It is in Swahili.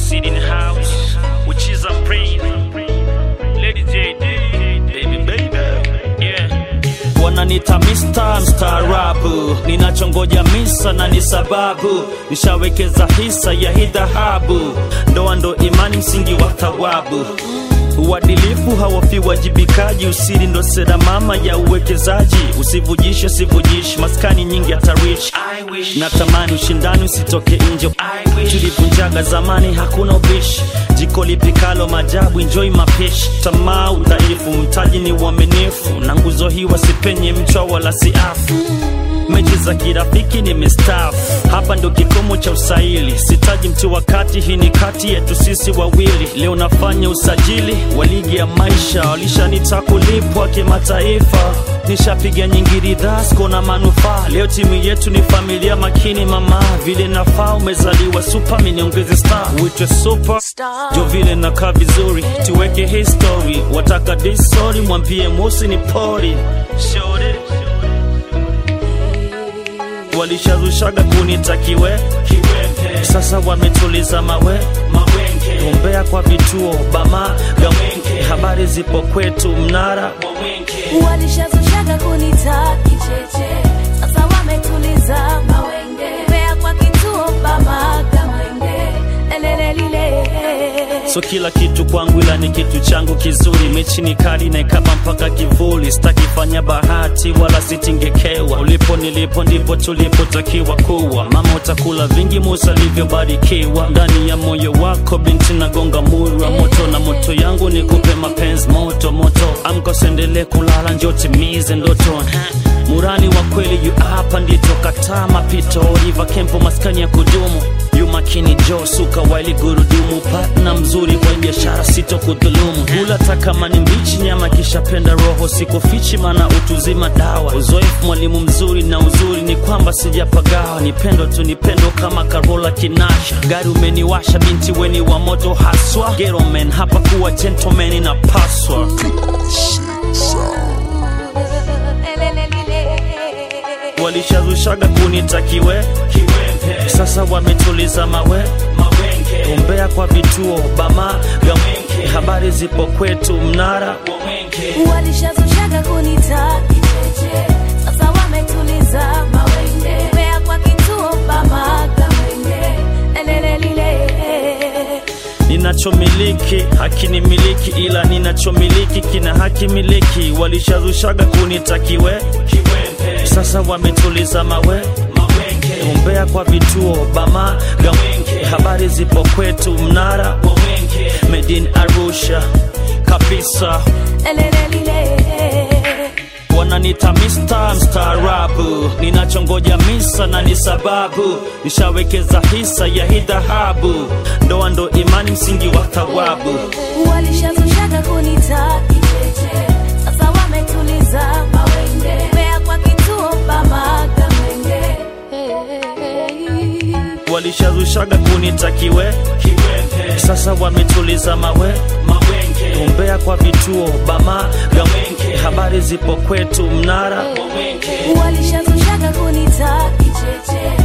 Sid in the house, which is a brain. Lady JD, baby, baby, yeah. Wananita Mr. mstaarabu, ninachongoja misa na ni sababu, nishawekeza hisa ya hii dhahabu, ndoa ndo imani, msingi wa thawabu uadilifu hawafi wajibikaji, usiri ndo sera mama ya uwekezaji. Usivujishe, sivujishi, maskani nyingi hatarishi. Natamani ushindani usitoke nje, tulivunjaga zamani, hakuna ubishi. Jiko lipikalo majabu, enjoy mapishi. Tamaa udhaifu, mtaji ni uaminifu, na nguzo hii wasipenye mchwa wala siafu mechi za kirafiki nimestaafu, hapa ndo kikomo cha usaili. Sitaji mtu wakati, hii ni kati yetu sisi wawili. Leo nafanya usajili wa ligi ya maisha, walishanita kulipwa kimataifa. Nishapiga nyingi ridhaa, siko na manufaa. Leo timu yetu ni familia makini, mama vile nafaa. Umezaliwa super, mimi niongeze star, uitwe super jo vile nakaa vizuri, tuweke history. Wataka disori, mwambie Musi ni pori Shorty walishazushaga kunitakiwe kiwembe, sasa wametuliza mawe mawenge, gombea kwa vituo bama gawenge, habari zipo kwetu mnara wawenge. walishazushaga kunita kicheche, sasa wametuliza mawenge, mbea kwa kituo bamaga mwenge, elelelile So kila kitu kwangu ila ni kitu changu kizuri, mechi ni kali na ikaba mpaka kivuli, sitakifanya bahati wala sitingekewa. Ulipo nilipo ndipo tulipotakiwa kuwa, mama utakula vingi Musa alivyobarikiwa. Ndani ya moyo wako binti nagonga muri wa moto, na moto yangu ni kupe mapenzi moto moto. Amka usiendelee kulala, njoo timize ndoto Murani wa kweli yu hapa ndito kataa mapito Riva Kempo maskani ya kudumu yu makini jo suka waili gurudumu partna mzuri kwa biashara sito kudhulumu hula takama ni mbichi nyama kishapenda roho sikufichi mana utuzima dawa uzoefu mwalimu mzuri na uzuri ni kwamba sijapagawa nipendo tu nipendo kama Karola Kinasha gari umeniwasha binti weni wa moto haswa Ghetto man hapa kuwa gentleman inapaswa walishazushaga kunitakiwe kiwembe, sasa wametuliza mawe mawenge, gombea kwa vituo bama gawenge, habari zipo kwetu mnara wawenge. walishazushaga kunita kicheche, sasa wametuliza mawenge, mbea kwa kituo bamaga mwenge, elelelile ninachomiliki hakinimiliki ila ninachomiliki kina haki miliki walishazushaga kunitakiwe kiwembe sasa wametuliza mawe mawenge gombea kwa vituo bama gawenge habari zipo kwetu mnara wawenge medin arusha kabisa elelelile wananita Mr. mstaarabu, ninachongoja misa na ni sababu, nishawekeza hisa ya hii dhahabu, ndoa ndo imani, msingi wa thawabu. walishazushaga kunita kicheche, sasa wametuliza mawenge, mbea kwa kituo bamaga mwenge Walishazushaga kunitakiwe kiwembe, sasa wametuliza mawe mawenge, gombea kwa vituo bama gawenge, habari zipo kwetu mnara wawenge. walishazushaga kunita kicheche